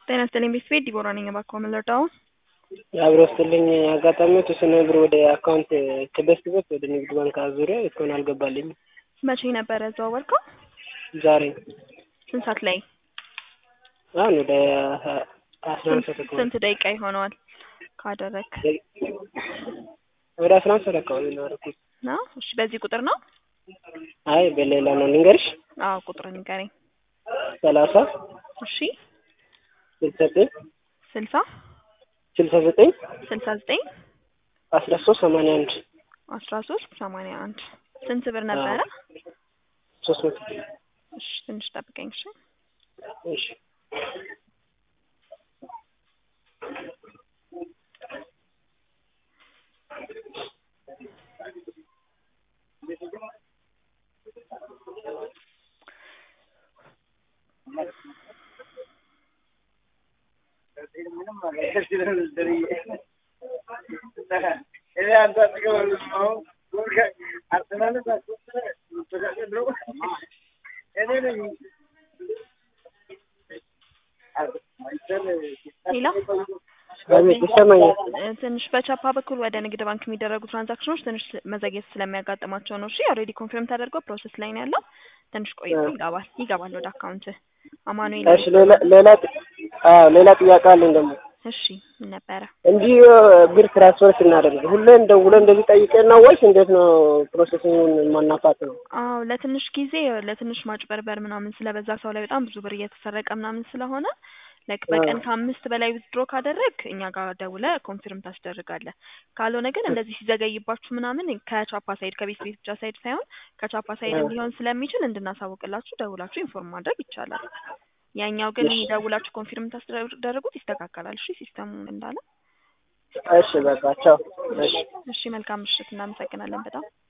ጤና ይስጥልኝ ቤተሰቤት ዲቦራ ነኝ። እባክዎ ምን ልርዳዎ? አብሮ ስትልኝ አጋጣሚ የተወሰነ ብር ወደ አካውንት ከበስት በት ወደ ንግድ ባንክ አዙሪያ እስካሁን አልገባልኝም። መቼ ነበረ ያዘዋወርከው? ዛሬ ስንት ሰዓት ላይ? አሁን ወደ አስራ አንድ ሰዓት አካባቢ ስንት ደቂቃ ይሆነዋል ካደረግ ወደ አስራ አንድ ሰዓት አካባቢ ነው ያደረኩት። ነው? እሺ በዚህ ቁጥር ነው? አይ በሌላ ነው ልንገርሽ። አዎ ቁጥር ንገረኝ። ሰላሳ እሺ ስልሳ ዘጠኝ ስልሳ ስልሳ ዘጠኝ ስልሳ ዘጠኝ አስራ ሶስት ሰማንያ አንድ አስራ ሶስት ሰማንያ አንድ ስንት ብር ነበረ? ሶስት መቶ እሺ ትንሽ ጠብቀኝ እሺ። እሺ ሌላ አቤት ይሰማኛል። እ ትንሽ በቻፓ በኩል ወደ ንግድ ባንክ የሚደረጉ ትራንዛክሽኖች ትንሽ መዘግየት ስለሚያጋጥማቸው ነው። እሺ ኦልሬዲ ኮንፊርም ተደርጎ ፕሮሰስ ላይ ነው ያለው። ትንሽ ቆይቶ ይገባል ይገባል ወደ አካውንት አማኑኤል። እሺ ሌላ ሌላ ጥ- አዎ ሌላ ጥያቄ አለኝ ደግሞ እሺ ምን ነበረ? እንዲህ ብር ትራንስፈር ስናደርግ ሁሌም ደውለን እንደዚህ ጠይቀን ነው ወይስ እንዴት ነው ፕሮሰሲንጉን ማናፋት ነው? አዎ ለትንሽ ጊዜ ለትንሽ ማጭበርበር ምናምን ስለበዛ ሰው ላይ በጣም ብዙ ብር እየተሰረቀ ምናምን ስለሆነ ላይክ በቀን ከአምስት በላይ ዊዝድሮ ካደረግ እኛ ጋር ደውለ ኮንፊርም ታስደርጋለህ። ካልሆነ ግን እንደዚህ ሲዘገይባችሁ ምናምን ከቻፓ ሳይድ ከቤት ቤት ብቻ ሳይድ ሳይሆን ከቻፓ ሳይድ ሊሆን ስለሚችል እንድናሳውቅላችሁ ደውላችሁ ኢንፎርም ማድረግ ይቻላል። ያኛው ግን እሺ። ደውላችሁ ኮንፊርም ታስደርጉት ይስተካከላል። እሺ ሲስተሙ እንዳለ። እሺ በቃ ቻው። እሺ እሺ መልካም ምሽት፣ እናመሰግናለን በጣም